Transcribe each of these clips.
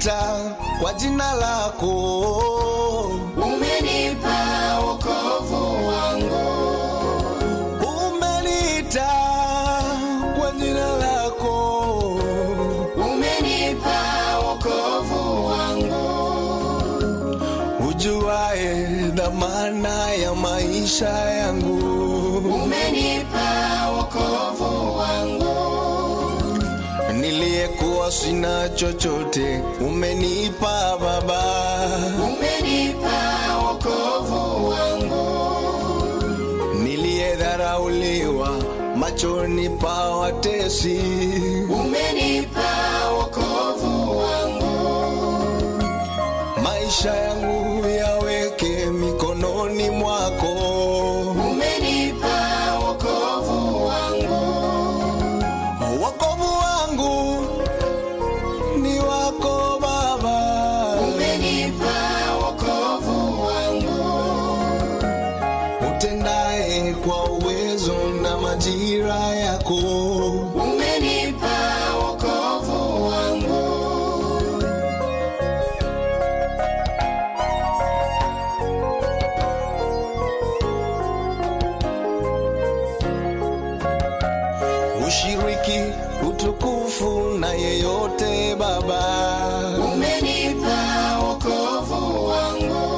umeniita kwa jina lako, umenipa wokovu wangu, umeniita kwa jina lako, umenipa wokovu wangu, ujuae dhamana ya maisha yangu, umenipa wokovu wangu, niliyekuwa sina chochote, umenipa Baba, umenipa wokovu wangu, niliyedharauliwa machoni pa watesi, umenipa wokovu wangu, maisha yangu yaweke mikononi mwako, umenipa wokovu wangu, wokovu wangu ni wako Baba, umenipa wokovu wangu, utendaye kwa uwezo na majira yako, umenipa wokovu wangu, ushiriki utukufu na yeyote Baba, umenipa wokovu wangu,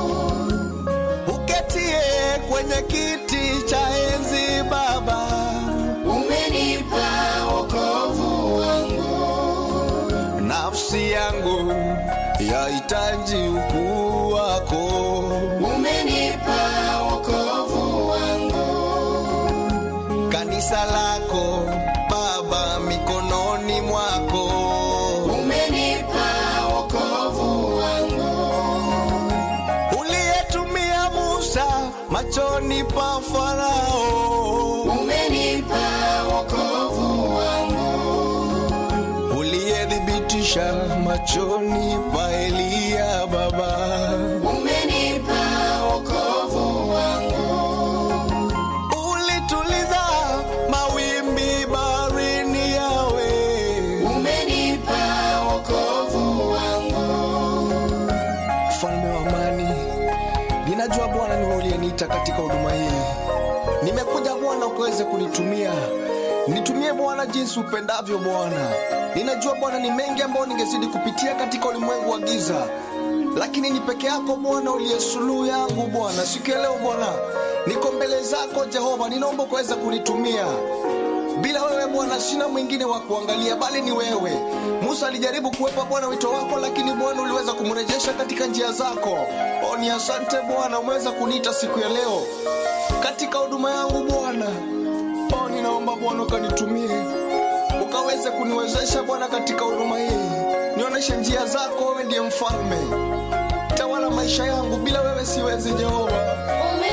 uketie kwenye kiti cha enzi Baba, umenipa wokovu wangu, nafsi yangu yahitaji ukuu wako, umenipa wokovu wangu, kanisa lako Baba mikononi mwako, umenipa wokovu wangu, uliyetumia Musa machoni pa Farao, umenipa wokovu wangu, uliyethibitisha machoni pa Eliya Baba, umenipa wokovu wangu, ulituliza mawimbi baharini yawe umenipa wokovu wangu, mfalme wa amani, ninajua Bwana ni wewe uliyeniita katika huduma hii. Nimekuja Bwana ukaweze kunitumia, nitumie Bwana jinsi upendavyo Bwana. Ninajua Bwana ni mengi ambayo ningezidi kupitia katika ulimwengu wa giza, lakini ni peke yako Bwana uliye suluhu yangu Bwana. Siku ya leo Bwana, niko mbele zako Jehova, ninaomba ukaweze kunitumia bila wewe Bwana sina mwingine wa kuangalia bali ni wewe. Musa alijaribu kuwepa Bwana wito wako, lakini Bwana uliweza kumrejesha katika njia zako. O, ni asante Bwana, umeweza kuniita siku ya leo katika huduma yangu Bwana. O, ninaomba Bwana ukanitumie, ukaweze kuniwezesha Bwana katika huduma hii, nionyeshe njia zako. Wewe ndiye mfalme, tawala maisha yangu, bila wewe siwezi Jehova. Ume